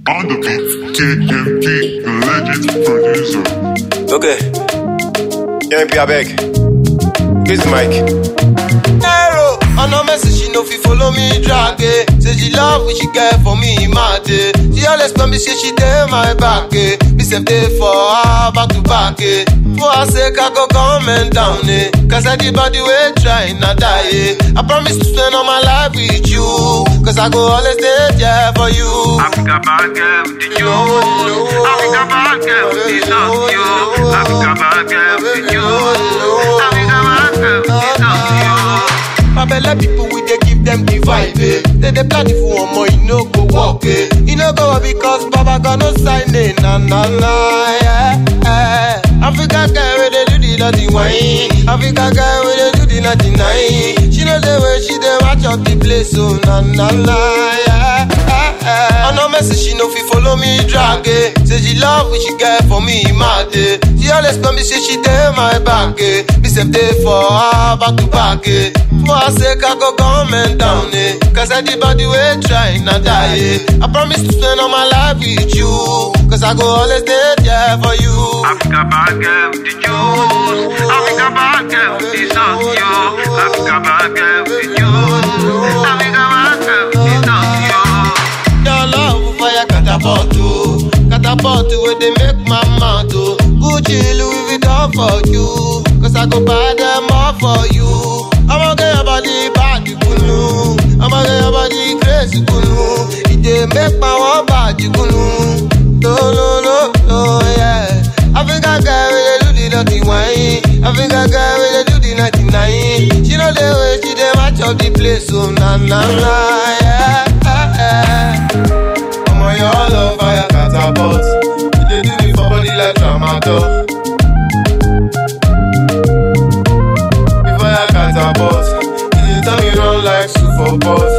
On the beat, KMP, the legend producer. Okay. MP, I beg. Here's the mic. narrow. On no message, she no fit follow me drag eh. Say she love what she get for me, mad eh. She always tell me say she dey my back eh. Me say dey for her back to back eh. For her sake I go comment down eh. Cause I the body way try not die eh. I promise to spend all my life with you. Cause I go always stay there for you. Africa bad girl with the juice. Africa bad girl with the sauce, yo. Africa bad girl with the juice. Africa bad girl with the sauce, yo. My belle people we dey give them the vibe, eh. They dey plan it for one more, you no go walk, eh. You no go work because Baba got no sign, eh. Na na na, yeah, yeah. Africa girl we dey do the naughty wine. Africa girl we dey do the naughty nine. She know the way she dey watch up the place, so na na na, yeah, yeah, yeah. On no message, she no fit follow me drag, eh. Say she love what she get for me, mad, eh. She always tell me say she dey my back, eh. Me say dey for her back to back, eh. For her sake, I go comment down, eh. Cause I the body way try not die, eh. I promise to spend all my life with you. Cause I go always stay there for you. Africa bad girl with the juice. Africa bad girl with the sauce, yo. Africa bad girl with the juice. Africa bad girl with the sauce, yo. Your love fire catapult, oh. Catapult where they make my mouth, oh. Gucci, Louis Vuitton for you. Cause I go buy them all for you. I'ma get your body bad, you kunu. I'ma get your body crazy, kunu. It dey make my one bad, you kunu. No, no, no, no, yeah. Africa girl, we dey do the dirty wine. Africa girl, we dey do the 99. She know the way she dey match up the place, so na, na, na, yeah, yeah, yeah. Omo, your love fire catapult. You dey do me for body like tramadol. If I catapult, you dey tell me run like super boss.